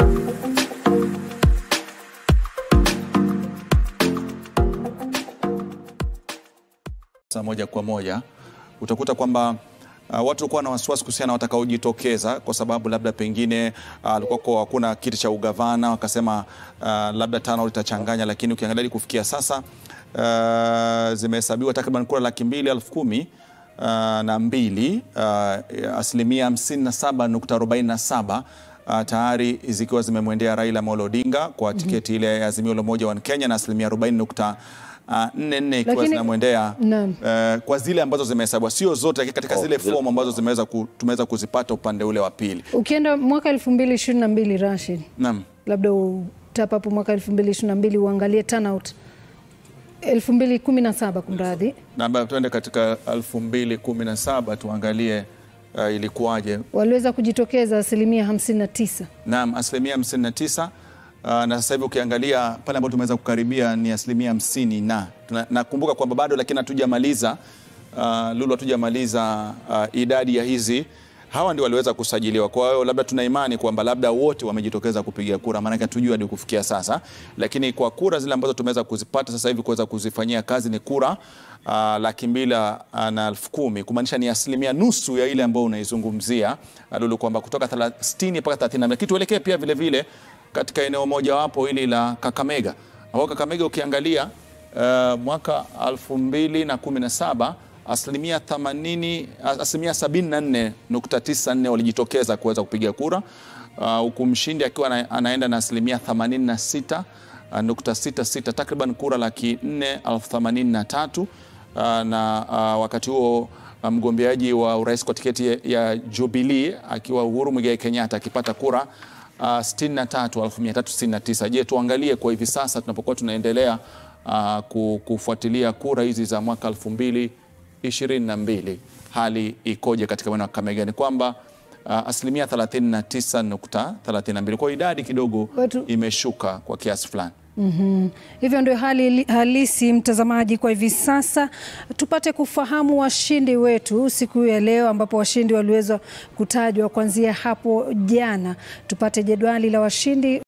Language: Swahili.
moja kwa moja utakuta kwamba uh, watu walikuwa na wasiwasi kuhusiana na watakaojitokeza kwa sababu labda pengine alikuwa uh, hakuna kiti cha ugavana, wakasema uh, labda tano litachanganya, lakini ukiangalia kufikia sasa uh, zimehesabiwa takriban kura laki mbili elfu kumi uh, na mbili uh, asilimia 57.47 uh, tayari zikiwa zimemwendea Raila Amolo Odinga kwa tiketi ile ya Azimio la Umoja wa Kenya na asilimia 40 Uh, nne nne ikiwa Lakini- zinamwendea Naam. uh, kwa zile ambazo zimehesabiwa, sio zote, lakini katika zile fomu ambazo zimeweza ku, tumeweza kuzipata upande ule wa pili. Ukienda mwaka elfu mbili ishirini na mbili Rashid, Naam. labda utapa hapo mwaka elfu mbili ishirini na mbili uangalie turnout elfu mbili kumi na saba kumradhi, Na ambayo tuende katika 2017 tuangalie uh, ilikuwaje. waliweza kujitokeza asilimia hamsini na tisa. Naam, asilimia 59 uh, na sasa hivi ukiangalia pale ambapo tumeweza kukaribia ni asilimia 50 na Tuna- nakumbuka kwamba bado lakini hatujamaliza uh, Lulu, hatujamaliza uh, idadi ya hizi hawa ndio waliweza kusajiliwa. Kwa hiyo labda tuna imani kwamba labda wote wamejitokeza kupiga kura, maanake hatujui hadi kufikia sasa, lakini kwa kura zile ambazo tumeweza kuzipata sasa hivi kuweza kuzifanyia kazi ni kura uh, laki mbili uh, na elfu kumi kumaanisha ni asilimia nusu ya ile ambayo unaizungumzia uh, Lulu, kwamba kutoka 60 mpaka 30, lakini tuelekee pia vile vile katika eneo mojawapo hili la Kakamega ambao Kakamega ukiangalia uh, mwaka 2017 asilimia 80 asilimia 74.94 walijitokeza kuweza kupiga kura uh, huku mshindi akiwa ana- anaenda na asilimia 86.66 takriban kura laki 4 elfu themanini na tatu uh, na uh, wakati huo uh, mgombeaji wa urais kwa tiketi ya- ya Jubilee akiwa Uhuru Muigai Kenyatta akipata kura uh, 63,369. Je, tuangalie kwa hivi sasa tunapokuwa tunaendelea uh, ku- kufuatilia kura hizi za mwaka 2022 hali ikoje katika maeneo ya Kakamega? Ni kwamba uh, asilimia 39.32, kwa hiyo idadi kidogo Watu- imeshuka kwa kiasi fulani. Hivyo ndio hali halisi, mtazamaji. Kwa hivi sasa tupate kufahamu washindi wetu siku ya leo, ambapo washindi waliweza kutajwa kuanzia hapo jana. Tupate jedwali la washindi.